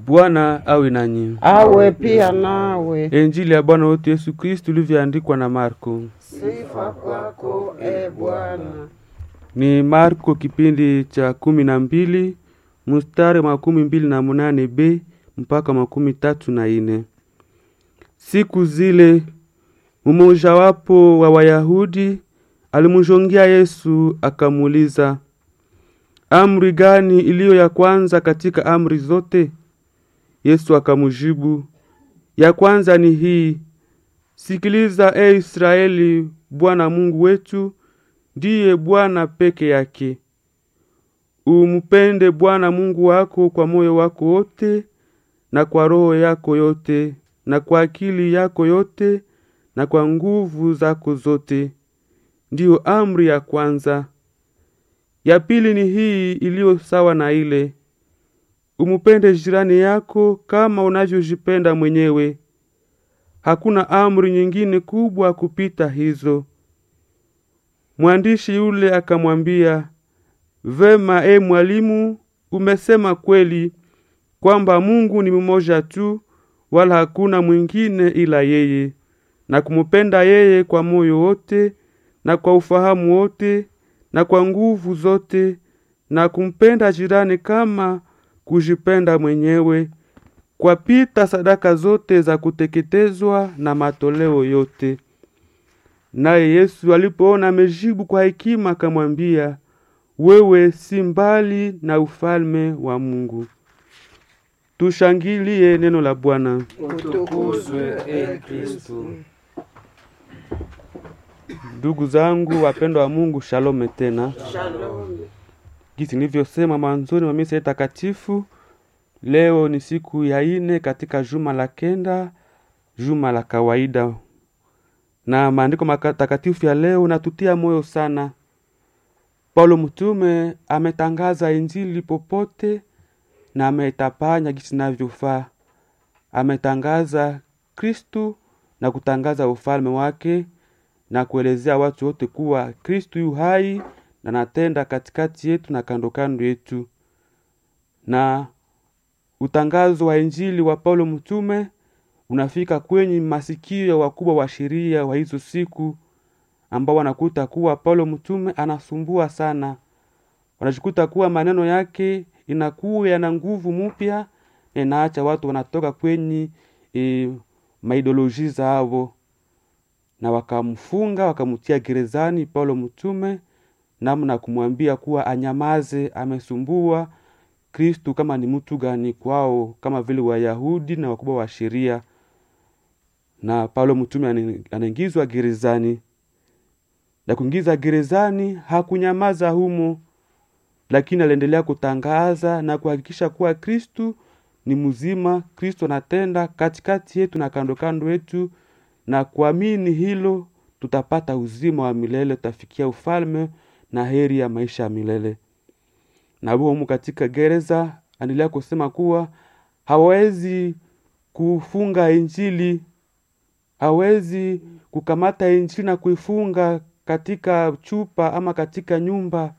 Bwana awe nanyi. awe pia nawe. Injili ya Bwana wetu Yesu Kristu ilivyoandikwa na Marko. Sifa kwako e Bwana. Ni Marko kipindi cha kumi na mbili mstari makumi mbili na munane b mpaka makumi tatu na ine. Siku zile mmojawapo wa Wayahudi alimjongia Yesu akamuuliza, amri gani iliyo ya kwanza katika amri zote? Yesu akamjibu, ya kwanza ni hii, sikiliza e Israeli, Bwana Mungu wetu ndiye Bwana peke yake. Umpende Bwana Mungu wako kwa moyo wako wote na kwa roho yako yote na kwa akili yako yote na kwa nguvu zako zote. Ndiyo amri ya kwanza. Ya pili ni hii iliyo sawa na ile, umupende jirani yako kama unavyojipenda mwenyewe. Hakuna amri nyingine kubwa kupita hizo. Mwandishi yule akamwambia, vema, e mwalimu, umesema kweli kwamba Mungu ni mmoja tu, wala hakuna mwingine ila yeye, na kumupenda yeye kwa moyo wote na kwa ufahamu wote na kwa nguvu zote, na kumpenda jirani kama kujipenda mwenyewe, kwa pita sadaka zote za kuteketezwa na matoleo yote. Naye Yesu alipoona amejibu kwa hekima, akamwambia, wewe si mbali na ufalme wa Mungu. Tushangilie neno la Bwana. Utukuzwe e Kristu. Ndugu zangu wapendwa wa Mungu, shalome tena. Shalom. Jinsi nilivyosema mwanzoni mwa misa takatifu, leo ni siku ya ine katika juma la kenda, juma la kawaida, na maandiko matakatifu ya leo natutia moyo sana. Paulo mtume ametangaza injili popote na ametapanya jinsi inavyofaa. Ametangaza Kristu na kutangaza ufalme wake na kuelezea watu wote kuwa Kristu yu hai na natenda katikati yetu na kando kando yetu. Na utangazo wa injili wa Paulo mtume unafika kwenye masikio ya wakubwa wa sheria wa hizo siku, ambao wanakuta kuwa Paulo mtume anasumbua sana. Wanajikuta kuwa maneno yake inakuwa yana nguvu mpya, na inaacha watu wanatoka kwenye e, maidoloji zao, na wakamfunga wakamtia gerezani Paulo mtume namna kumwambia kuwa anyamaze, amesumbua Kristu kama ni mtu gani kwao, kama vile Wayahudi na wakubwa wa sheria. Na Paulo mtume anaingizwa gerezani, na kuingiza gerezani hakunyamaza humo, lakini aliendelea kutangaza na kuhakikisha kuwa Kristu ni mzima, Kristu anatenda katikati yetu na kando kando yetu, na kuamini hilo tutapata uzima wa milele, tutafikia ufalme na heri ya maisha ya milele. Na humu katika gereza anaendelea kusema kuwa hawezi kufunga injili, hawezi kukamata injili na kuifunga katika chupa ama katika nyumba.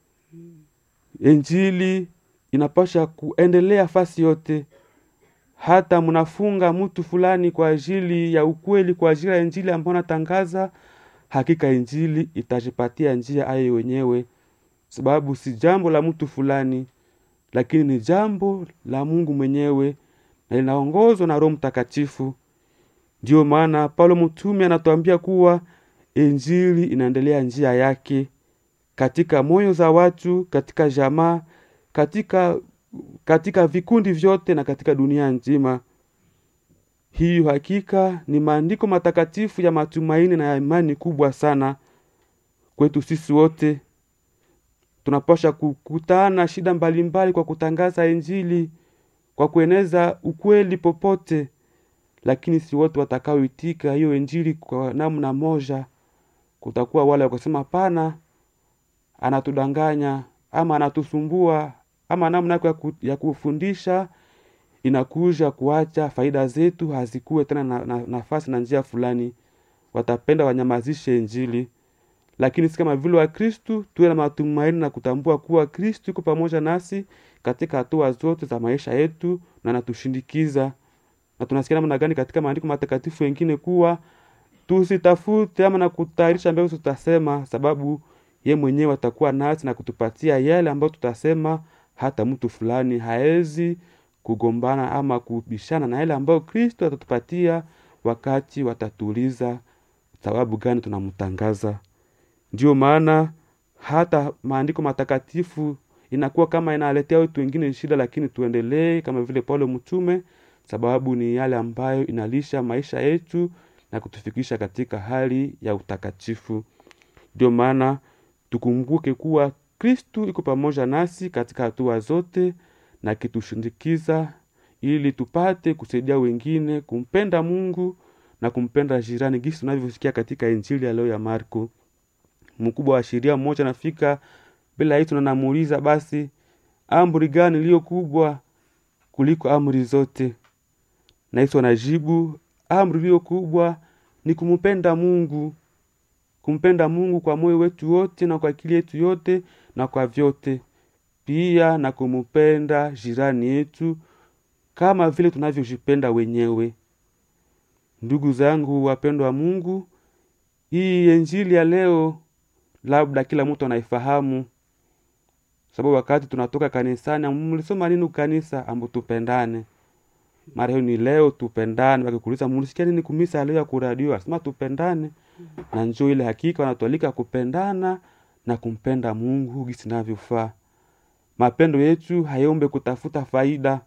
Injili inapasha kuendelea fasi yote. Hata mnafunga mtu fulani kwa ajili ya ukweli, kwa ajili ya injili ambayo natangaza hakika injili itajipatia njia ayo wenyewe, sababu si jambo la mtu fulani, lakini ni jambo la Mungu mwenyewe na linaongozwa na Roho Mtakatifu. Ndiyo maana Paulo mtume anatuambia kuwa injili inaendelea njia yake katika moyo za watu, katika jamaa, katika katika vikundi vyote na katika dunia nzima. Hiyo hakika ni maandiko matakatifu ya matumaini na ya imani kubwa sana kwetu sisi wote. Tunapasha kukutana shida mbalimbali mbali kwa kutangaza Injili, kwa kueneza ukweli popote, lakini si wote watakaoitika hiyo Injili kwa namna moja. Kutakuwa wale wakasema pana, anatudanganya ama anatusumbua ama namna yake ya kufundisha inakuja kuacha faida zetu hazikuwe tena na, na, nafasi na njia fulani. Watapenda wanyamazishe Injili, lakini si kama vile wa Kristu tuwe na matumaini na kutambua kuwa Kristu yuko pamoja nasi katika hatua zote za maisha yetu na anatushindikiza na tunasikia namna gani katika maandiko matakatifu wengine kuwa tusitafute ama na kutayarisha mbegu tutasema sababu ye mwenyewe atakuwa nasi na kutupatia yale ambayo tutasema hata mtu fulani haezi kugombana ama kubishana na yale ambayo kristo atatupatia wakati watatuuliza sababu gani tunamtangaza ndio maana hata maandiko matakatifu inakuwa kama inaletea watu wengine shida lakini tuendelee kama vile paulo mtume sababu ni yale ambayo inalisha maisha yetu na kutufikisha katika hali ya utakatifu ndio maana tukumbuke kuwa kristu iko pamoja nasi katika hatua zote na kitushindikiza ili tupate kusaidia wengine kumpenda mungu na kumpenda jirani gisi tunavyosikia katika injili ya leo ya marko mkubwa wa sheria mmoja anafika bila hitu na namuuliza basi amri gani iliyo kubwa kuliko amri zote na yesu anajibu amri iliyo kubwa ni kumpenda mungu kumpenda mungu kwa moyo wetu wote na kwa akili yetu yote na kwa vyote pia na kumpenda jirani yetu kama vile tunavyojipenda wenyewe ndugu zangu wapendwa wa mungu hii injili ya leo labda kila mtu anaifahamu sababu wakati tunatoka kanisani mlisoma nini kanisa ambu tupendane mara hiyo ni leo tupendane wakikuuliza mulisikia nini kumisa leo ya kuradio asema tupendane na njoo ile hakika wanatualika kupendana na kumpenda mungu gisi navyofaa mapendo yetu hayombe kutafuta faida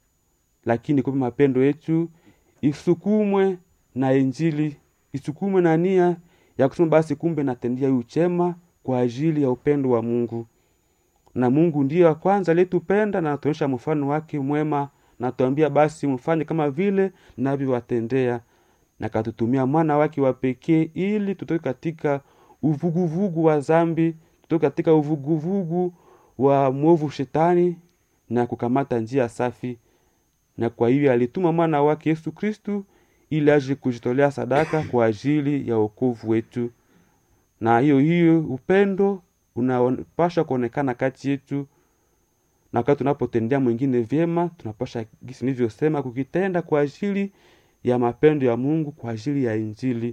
lakini kumbe mapendo yetu isukumwe na injili isukumwe na nia ya kusema basi kumbe natendia yu chema kwa ajili ya upendo wa mungu na mungu ndiye wa kwanza aliyetupenda na anatuonyesha mfano wake mwema natuambia basi mfanye kama vile navyowatendea na katutumia mwana wake wa pekee ili tutoke katika uvuguvugu wa zambi tutoke katika uvuguvugu wa mwovu shetani na kukamata njia safi na kwa hivyo alituma mwana wake yesu kristu ili aje kujitolea sadaka kwa ajili ya wokovu wetu na hiyo hiyo upendo unapasha kuonekana kati yetu na wakati tunapotendea mwingine vyema tunapasha gisi nilivyosema kukitenda kwa ajili ya mapendo ya mungu kwa ajili ya injili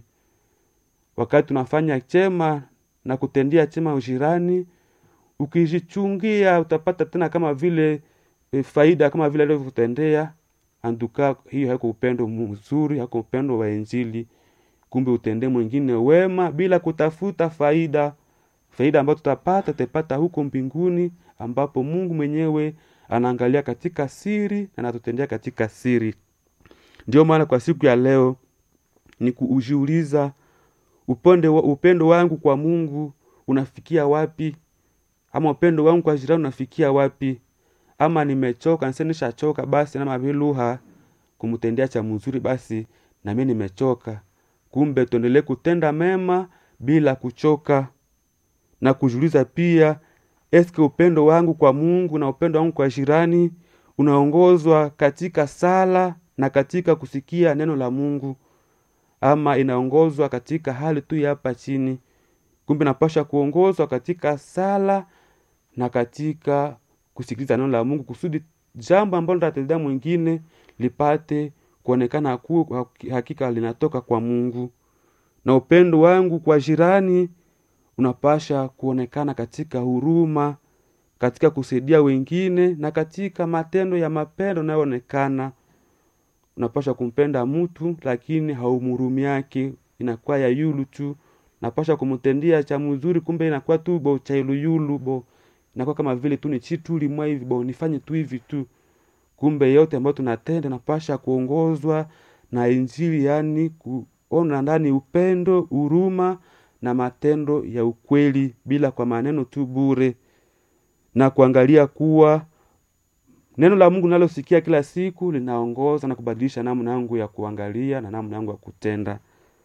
wakati tunafanya chema na kutendea chema ujirani ukijichungia utapata tena kama vile e, faida kama vile alivyokutendea anduka hiyo haiko upendo mzuri haiko upendo wa injili kumbe utendee mwingine wema bila kutafuta faida faida ambayo tutapata tutapata huko mbinguni ambapo mungu mwenyewe anaangalia katika siri na anatutendea katika siri ndio maana kwa siku ya leo ni kuujiuliza upendo, wa, upendo wangu kwa mungu unafikia wapi ama upendo wangu kwa jirani unafikia wapi ama nimechoka nse nishachoka basi na maviluha kumtendea cha mzuri basi nami nimechoka kumbe tuendelee kutenda mema bila kuchoka na kujiuliza pia eske upendo wangu kwa mungu na upendo wangu kwa jirani unaongozwa katika sala na katika kusikia neno la mungu ama inaongozwa katika hali tu ya hapa chini kumbe napasha kuongozwa katika sala na katika kusikiliza neno la mungu kusudi jambo ambalo tatendea mwingine lipate kuonekana kuwa hakika linatoka kwa mungu na upendo wangu kwa jirani unapasha kuonekana katika huruma katika kusaidia wengine na katika matendo ya mapendo yanayoonekana unapasha kumpenda mtu lakini haumhurumi yake inakuwa ya yulu tu napasha kumtendia cha mzuri kumbe inakuwa tu bo cha yuluyulu bo inakuwa kama vile tu ni chitu limwa hivi bo nifanye tu hivi tu kumbe yote ambayo tunatenda napasha kuongozwa na injili yani kuona ndani upendo huruma na matendo ya ukweli bila kwa maneno tu bure na kuangalia kuwa neno la mungu nalosikia kila siku linaongoza na kubadilisha namna yangu ya kuangalia na namna yangu ya kutenda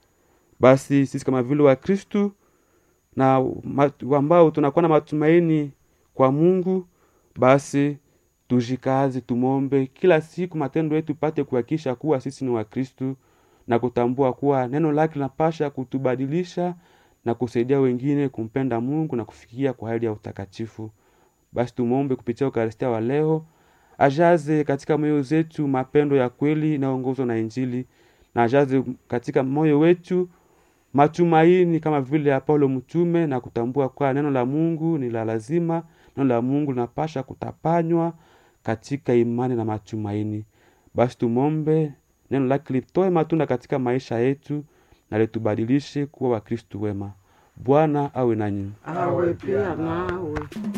basi sisi kama vile wakristu na ambao tunakuwa na matumaini kwa mungu basi tujikazi tumombe kila siku matendo yetu pate kuhakikisha kuwa sisi ni wakristu na kutambua kuwa neno lake linapasha kutubadilisha na kusaidia wengine kumpenda mungu na kufikia kwa hali ya utakatifu basi tumwombe kupitia ukaristia wa leo ajaze katika moyo zetu mapendo ya kweli inayoongozwa na injili na ajaze katika moyo wetu matumaini kama vile ya paulo mtume na kutambua kwa neno la mungu ni la lazima neno la mungu linapasha kutapanywa katika imani na matumaini basi tumwombe neno lake litoe matunda katika maisha yetu na litubadilishe kuwa wakristu wema bwana awe nanyi awe pia nawe